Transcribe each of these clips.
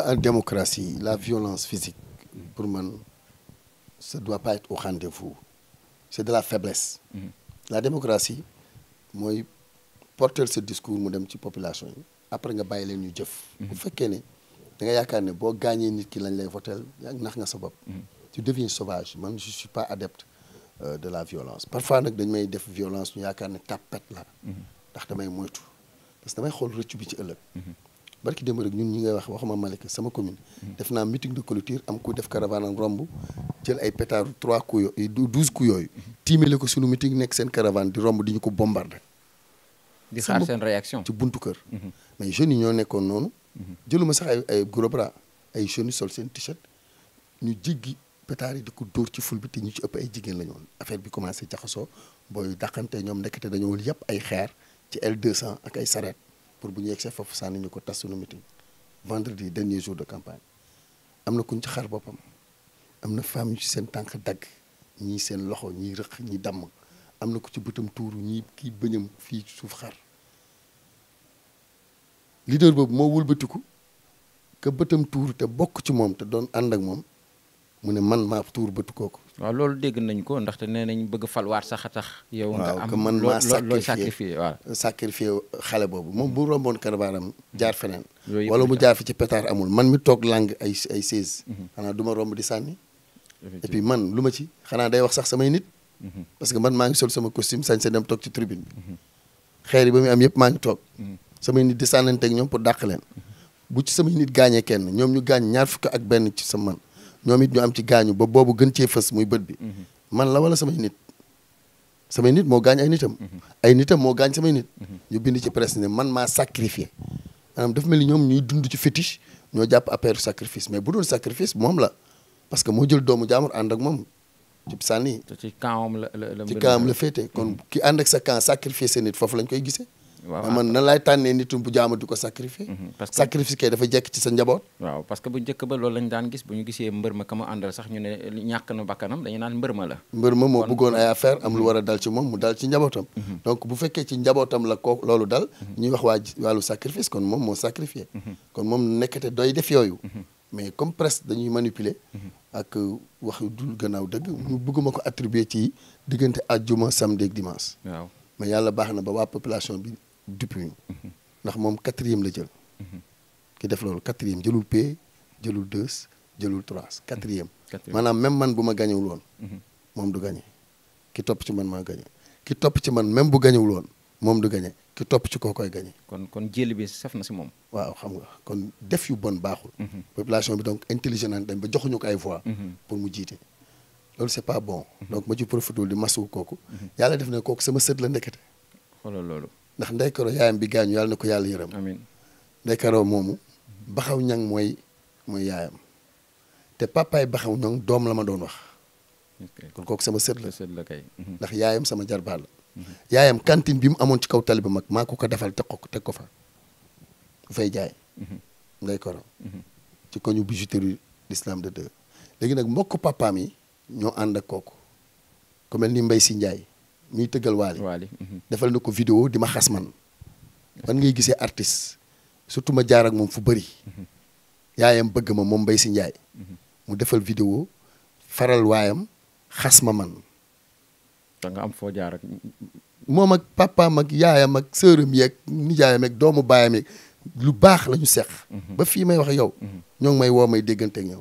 en démocratie la violence physique pour man ça doit pas être au rendez-vous c'est de la faiblesse la démocratie mooy porter ce discours mu dem ci population yi après nga bàyyi leen ñu jëf bu fekkee ne da nga yaakaar ne boo gaañee nit ki lañ lay votel yaa nax nga sa bopp tu deviens sauvage man je suis pas adepte euh, de la violence parfois nag dañ may def violence ñu yaakaar ne tapet la ndax damay moytu parce que damay xool rëccu bi ci ëllëg barki démb rek ñun ñi ngay wax waxuma Malika sama commune def naa meeting de clôture am ku def caravane am romb jël ay pétard trois coups yooyu douze coups yooyu tiimale ko sunu meeting nekk seen caravane di romb di ñu ko bombarder di xaar seen réaction ci buntu kër mais jeunes yi ñoo nekkoon noonu jëluma sax ay ay gros bras ay jeunes yi sol seen t-shirt ñu jéggi pétard yi di ko dóor ci ful bi te ñu ci ëpp ay jigéen la ñu woon affaire bi commencé jaxasoo booy dàqante ñoom nekkate dañoo yëpp ay xeer ci L200 ak ay sareet pour bu ñu yegsee foofu sànni ñu ko tas sunu meeting vendredi dernier jour de campagne am na kuñ ci xar boppam am na femme yu ci seen tànk dagg ñii seen loxo ñii rëq ñii damm am na ku ci bëtam tuuru ñii kii bëñam fii suuf xar leader boobu moo wëlbatiku que bëtam tuuru te bokk ci moom te doon ànd ak moom mu ne man maa tuur bëtu kooku waaw loolu dégg nañ ko ndaxte nee nañ bëgg falwaat sax a tax yow nga waaw am que man loo- maa loo- looy sacrifié sacrifié waaw sacrifié xale boobu moom bu romboon caravane jaar feneen Yooyu yëpp wala di mu tax. jaar fi ci pétard amul man mi toog lang ay ay seize xanaa du ma romb di sànni et puis man lu ma ci xanaa day wax sax samay nit parce que man maa ngi sol sama costume sañ sa dem toog ci tribune bi xeer yi ba muy am yëpp maa ngi toog samay nit di sànnanteeg ñoom pour dàq leen bu ci samay nit gaañee kenn ñoom ñu gaañ ñaar fukk ak benn ci sa man ñoom it ñu am ci gaañu ba boobu gën cee fës muy bët bi man la wala samay nit samay nit moo gaañ ay nitam ay nitam moo gaañ samay nit ñu bind ci presse ne man maa sacrifié maanaam dafa mel ni ñoom ñuy dund ci fétiche ñoo jàpp affaire sacrifice mais bu doon sacrifice moom la parce que moo jël doomu jaamur ànd ak moom ci sànni te ci kawam la la la ci mbir kaam mi- la féete kon ki ànd ak sa camp sacrifier sa nit foofu lañ koy gisee waaw man nan laay tànnee nitum bu jaama di ko sacrifier parce que- sacrifice kay dafa jekk ci sa njaboot waaw parce que bu njëkk ba loolu lañ daan gis bu ñu gisee mbër ma ka ma àndal sax ñu ne ñàkk na bakkanam dañu naan mbër ma la mbër ma moo bëggoon ay affaire am lu war a dal ci moom mu dal ci njabootam donc bu fekkee ci njabootam la ko loolu dal ñuy wax waa ji- wàllu sacrifice kon moom moo sacrifié kon moom nekkate doy def yooyu mais comme presse dañuy manipuler ak wax yu dul gannaaw dëgg ñu bëgguma ko attribuer ci diggante àjjuma samedi ak dimanche waaw mais yàlla baax na ba waa population bi depuis ndax moom quatrième la jël ki def loolu quatrième jëlul P jëlul deux jëlul trois quatrième Quatrième. maanaam même man bu ma gañewul woon moom du gañe ki topp ci man maa gañe ki topp ci man même bu gañewul woon moom du gañe ki topp ci koo koy gañe kon kon jëli bi saf na si moom waaw xam nga kon def yu bon baaxul population bi donc intelligent naan dañ ba joxuñu ko ay voix pour mu jiite loolu c'est pas bon donc ma ci profité di masu kooku yàlla def na kooku sama sët la ndekete xoolal loolu ndax ndey karo yaayam bi gaañu yàlla na ko yàlla yërëm amin ndey karo moomu baxaw ñang mooy mooy yaayam te papaay baxaw ñang doom la ma doon wax ok kon kooku sama sët la sët la kay ndax yaayam sama jarbaat la yaayam cantine bi mu amoon ci kaw tali ba mag maa ko ko defal teg ko teg ko fa bu fay jaay ndey karo ci koñu bijouterie l'islam de deux léegi nag mbokk papaam yi ñoo ànd ak kooku ku mel ni Mbay si Njaay miy tëggal waali waali defal na ko vidéo di ma xas man man ngay gisee artiste surtout ma jaar ak moom fu bëri yaayam bëgg ma moom Mbay si Njaay mu defal vidéo faral waayam xas ma man da nga am foo jaar ak moom ak papaam ak yaayam ak sëram yeeg nijaayam ak doomu baayam yeeg lu baax la ñu seq ba fii may wax ak yow ñoo ngi may woo may déggante ak ñoom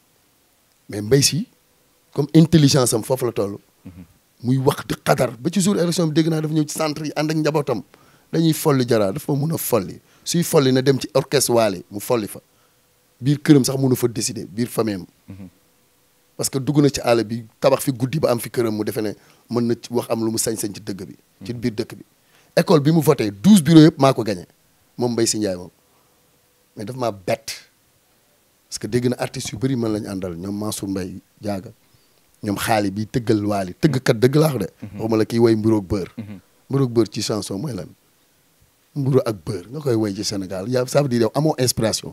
mais mbay si comme intelligence am foofu la toll muy wax di xadar ba ci jour élection bi dégg naa dafa ñëw ci centre yi ànd ak njabootam dañuy folli jaraa dafa mun a folli suy folli na dem ci orchestre waale mu folli fa biir këram sax mënu fa décider biir famille am parce que dugg na ci àll bi tabax fi guddi ba am fi këram mu defe ne mën na ci wax am lu mu sañ-sañ ci dëgg bi ci biir dëkk bi école bi mu voté douze bureaux yëpp maa ko gagné moom Mbaye si Ndiaye moom mais daf maa bett parce que dégg na artistes yu bëri mën lañu àndal ñoom Mansour Mbaye jaaga ñoom xaali bi tëggal waali tëggkat dëgg laa wax de waxuma la kii woy mburoog bër mburoog bër ci chanson mooy lan mburu ak bër nga koy woy ci Sénégal yaa ça veut dire yow amoo inspiration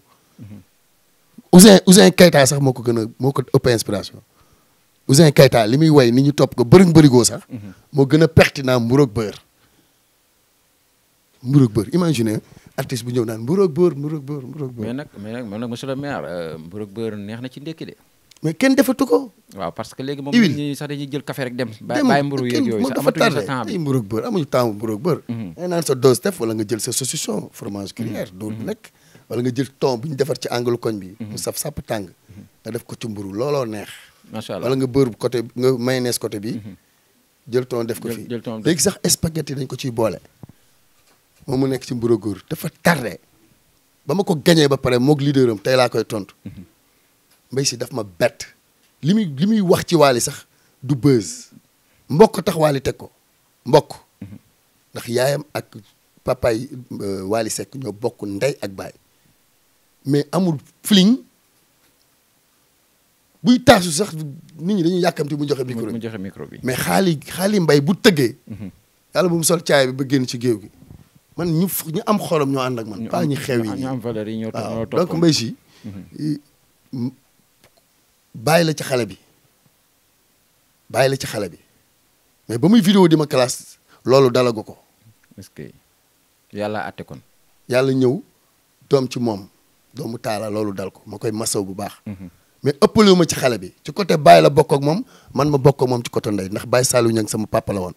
Ouzin Ouzin Keita sax moo ko gën a moo ko ëpp inspiration Ouzin Keita li muy woy ni ñu topp ko bërëng bërigoo sax moo gën a pertinent mburoog bër mburoog bër imagine artiste bu ñëw naan mburoog bër mburoog bër mburoog bër mais nag mais nag man nag monsieur le maire euh, mburoog beurre neex na ci ndékki de mais kenn defatu ko waaw parce que léegi moom Huile. nit ñi sax dañuy jël café rek dem bàyyi dem bàyyi mburu yeeg kenn- yooyu moom sax dafa amatuñu sa tardé temps bi ay mburoog bër amuñu temps mburoog bër ngay naan sa dose def wala nga jël sa saucisson fromage gruyère doo nekk wala nga jël thon bu ñu defar ci angle koñ bi mu saf sàpp tàng nga def ko ci mburu looloo neex macha allah wala nga beurre côté nga mayonnaise côté bi jël thon def ko Jël- fii jël thon def léegi sax spaghetti dañ ko ciy boole moom mu nekk ci mburoog góor dafa tardé ba ma ko gañee ba pare moog leader am tey laa koy tontu mbay si daf ma bett li muy li muy wax ci waali sax du buzz mbokk tax waali teg ko mbokk ndax yaayam ak papaay waali Seck ñoo bokk ndey ak baay mais amul fling buy taasu sax nit ñi dañuy yàkkamti mu joxe micro mu bi joxe micro bi mais xaali xaali mbay bu tëggee yàlla bu mu sol caay bi ba génn ci géew gi man ñu f- ñu am xolam ñoo ànd ak man ñu pas am- ñu xew yi ñu nii am valeur yi ñoo to- waaw ñoo donc toppoon. mbay si m- bàyyi la ci xale bi bàyyi la ci xale bi mais ba muy vidéo di ma classe loolu dalagu ko est-ce que yàlla àtte kon yàlla ñëw doom ci moom doomu taala loolu dal ko ma koy masaw bu baax mais ëppalewu ma ci xale bi ci côté Baye la bokk ak moom man ma bokk ak moom ci côté ndey ndax Baye Saliou Niang sama papa la woon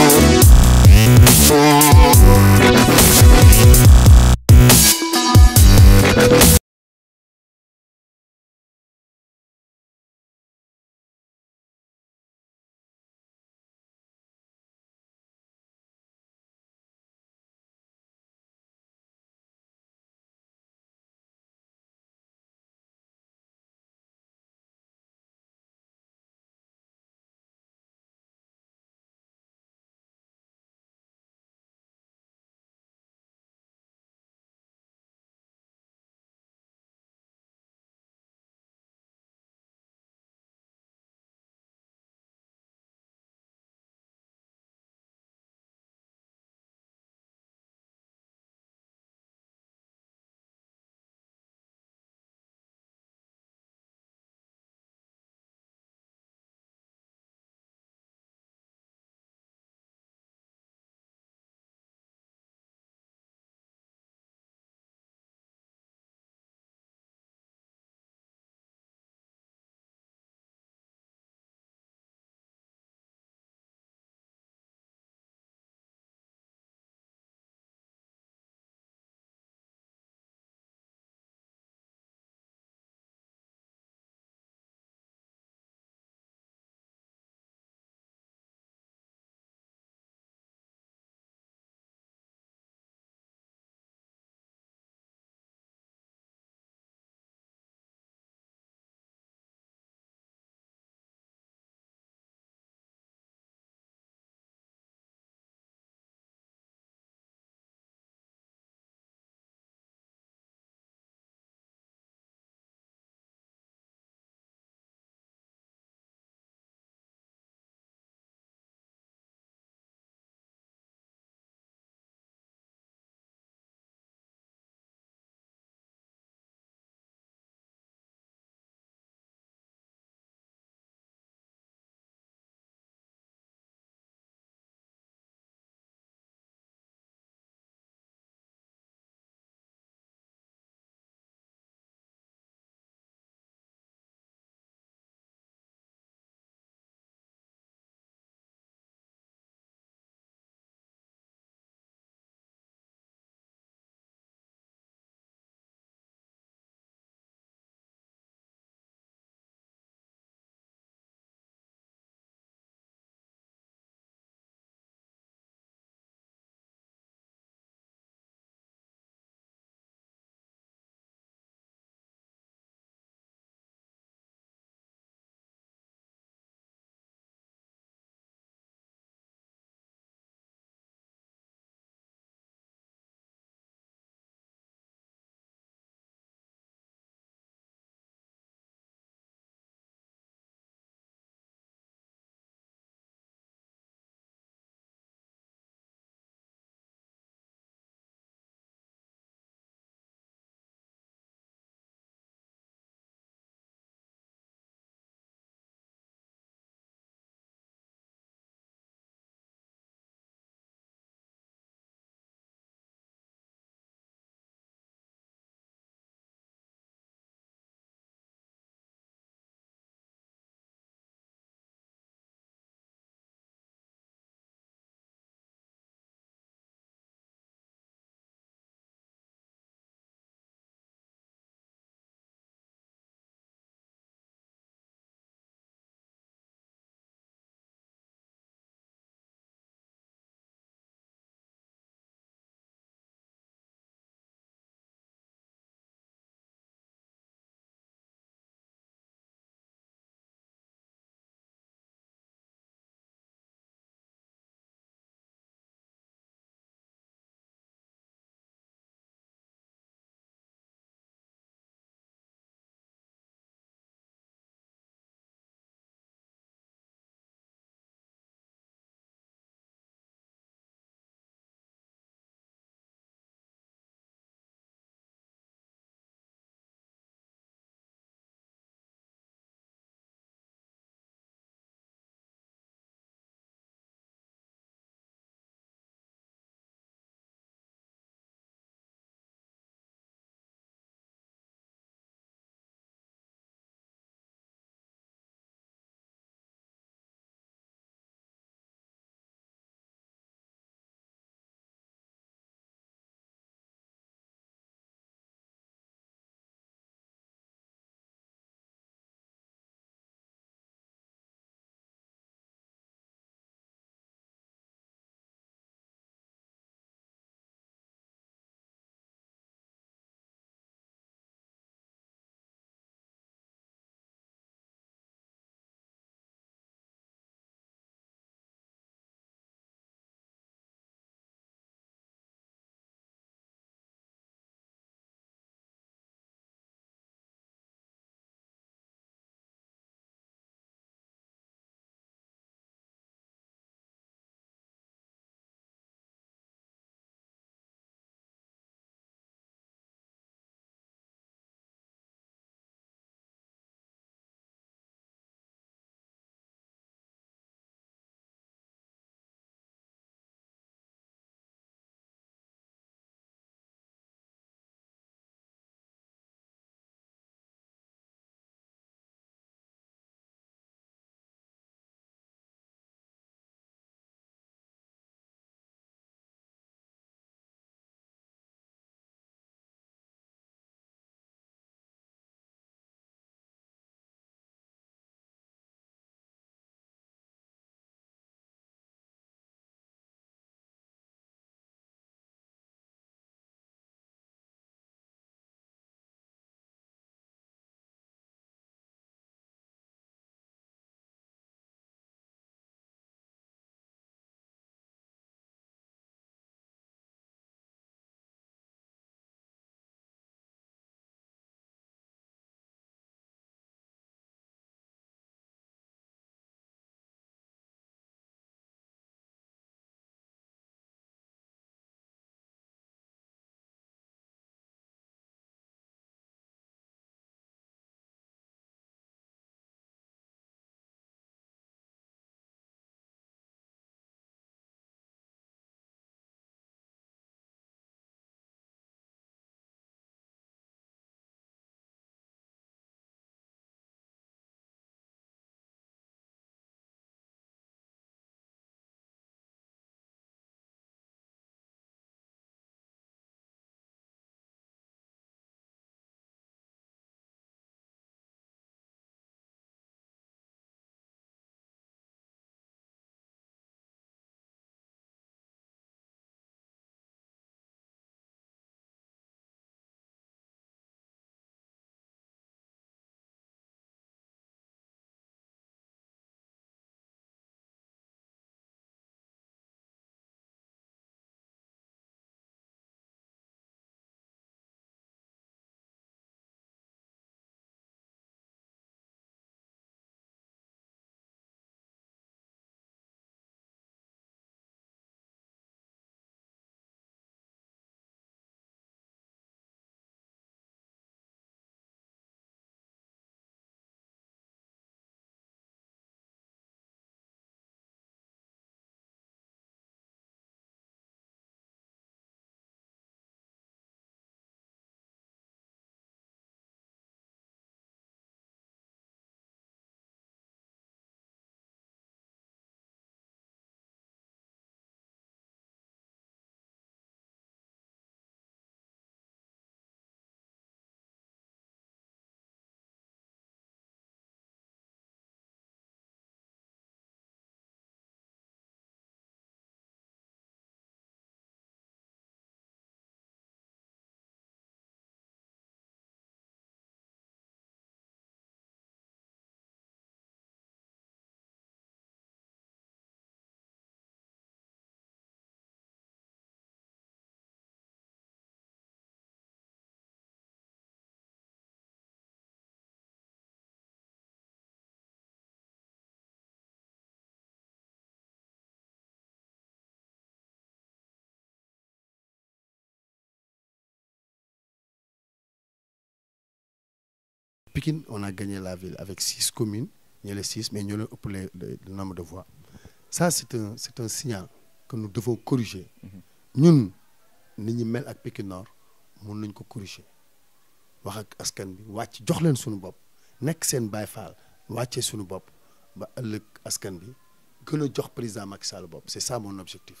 Pikine on a gagné la ville avec six communes ñu les six mais ñoo leen ëpp le le nombre de voix ça c'est un c'est un signal que nous devons corriger ñun nit ñi mel ak Pikine Nord mun nañ ko corriger wax ak askan bi wàcc jox leen suñu bopp nekk seen baay faal wàccee suñu bopp ba ëllëg askan bi gën a jox président Macky Sall bopp c'est ça mon objectif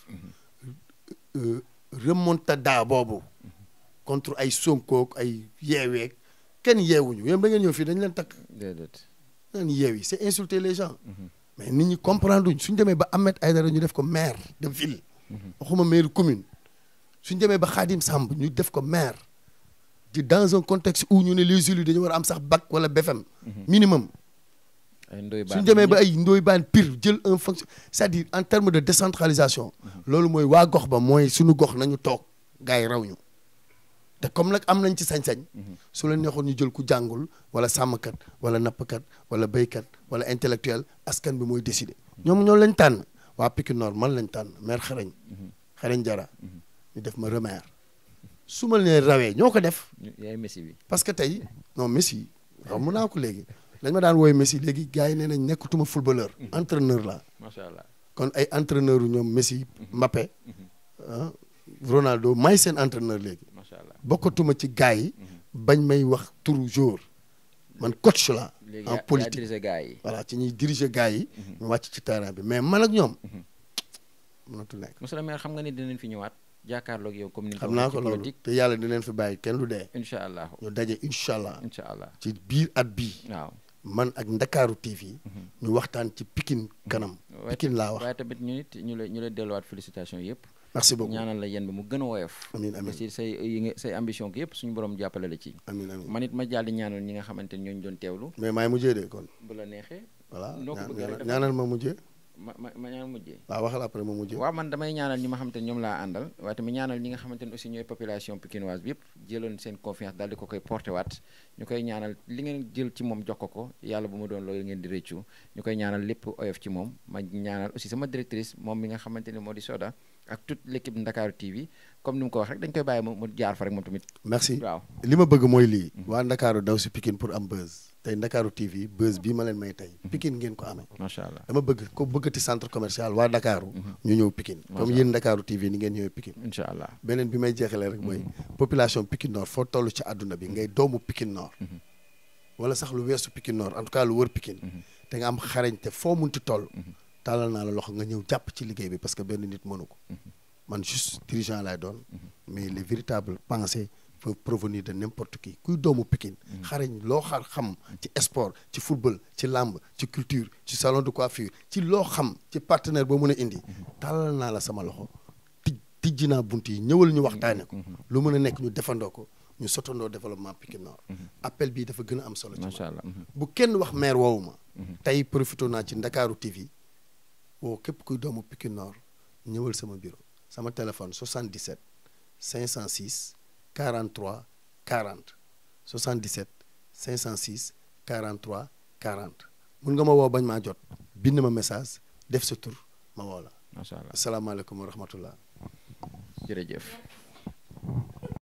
Euh, remontada boobu contre ay Sonko ay yeeweeg kenn yeewuñu yéen ba ngeen ñëw fii dañ leen takk déedéet naan yeew yi c'est insulter les gens mais nit ñi comprendre uñ suñ demee ba Ahmed Aïdara ñu def ko maire de ville waxuma maire commune suñ demee ba Khadim Samb ñu def ko maire di dans un contexte où ñu ne les élus dañu war a am sax bac wala BFM minimum ay ndoy suñ demee ba ay ndoy baan pire jël un fonction c'est-à-dire en termes de décentralisation loolu mooy waa gox ba mooy suñu gox nañu toog gars yi raw ñu te comme nag am nañ ci sañ-sañ su la neexoon ñu jël ku jàngul wala sàmmkat wala nappkat wala béykat wala intellectuel askan bi mooy décider ñoom ñoo lañ tànn waa Pikine Nord man lañ tànn maire xarañ xarañ jara ñu def ma remaire su ma leen rawee ñoo ko def yaay messi bi parce que tey non Messi xam mun naa ko léegi dañ ma daan wooy Messi léegi gars yi nee nañ nekkatuma footballeur entraîneur la macha allah kon ay entraîneur yu ñoom Messi Mbappé ah Ronaldo may seen entraîneur léegi macha allah bokkatuma ci gars yi bañ may wax turu jour man coach la léegi en yaa politique dirigé gars yi voilà ci ñuy diriger gars yi ñu wàcc ci terrain bi mais man ak ñoom mënatul nekk monsieur le maire xam nga ni dinañ fi ñëwaat jàkkaarloog yow comme ni nga xam naa ko ci loolu politique te yàlla dina leen fi bàyyi kenn lu dee incha allah ñu daje incha allah incha allah ci biir at bii waaw man ak Ndakaaru TV ñu waxtaan ci Pikine kanam waaye- Pikine laa wax waaye tamit ñu nit ñu lay ñu lay delluwaat félicitation yëpp merci beaucoup ñaanal la yéen ba mu gën a woyof amiin amiin aussi say yi nga say ambition ki yëpp suñu borom jàppale la ci amiin amiin man it ma jàll di ñaanal ñi nga xamante ni ñooñu doon teewlu mais maay mujjee de kon bu la neexee voilà noo ko ñaan- bëggee rek ñaan- dafa- ñaanal ma mujjee ma ma ma ñaan mujjee waaw waxal après ma mujjee waaw man damay ñaanal ñi ma xamante ni ñoom laa àndal waaye tamit ñaanal ñi nga xamante ni aussi ñooy population pikinoise bi yëpp jëloon seen confiance daal di ko koy porté waat ñu koy ñaanal li ngeen jël ci moom jox ko ko yàlla bu ma doon loolu ngeen di rëccu ñu koy ñaanal lépp oyof ci moom ma ñaanal aussi sama directrice moom mi nga xamante ni moo di Soda ak toute l'équipe Ndakaaru TV comme ni mu ko wax rek dañ koy bàyyi mu mu jaar fa rek moom tamit merci waaw li ma bëgg mooy lii waa Ndakaaru daw si Pikine pour am buzz tey Ndakaaru TV buzz bii ma leen may tey Pikine ngeen ko amee macha allah dama bëgg ko bëggati centre commercial waa Ndakaaru ñu ñëw Pikine comme yéen Ndakaaru TV ni ngeen ñëwee Pikine incha allah beneen bi may jeexalee rek mooy population Pikine Nord foo toll ci àdduna bi ngay doomu Pikine Nord wala sax lu weesu Pikine Nord en tout cas lu wër Pikine te nga am xarañte foo munti toll tàllal naa la loxo nga ñëw jàpp ci liggéey bi parce que benn nit mënu ko man juste dirigeant laay doon mais les véritables pensées peuvent provenir de n'importe qui kuy doomu Pikine xarañ loo xar xam ci sport ci football ci làmb ci culture ci salon de coiffure ci loo xam ci partenaire boo mën a indi tàllal naa la sama loxo tij tijji naa bunt yi ñëwal ñu waxtaane ko lu mën a nekk ñu defandoo ko ñu sotandoo développement Pikine Nord appel bii dafa gën a am solo ci macha man allah mhm. bu kenn wax maire woowu ma tey profité naa ci Ndakaaru TV woo képp kuy doomu Pikine Nord ñëwal sama bureau sama téléphone 77 506 43 40 77 506 43 40 mun nga ma woo bañ maa jot bind ma message def sa tur ma woo la macha allah asalaamaaleykum wa rahmatullah jërëjëf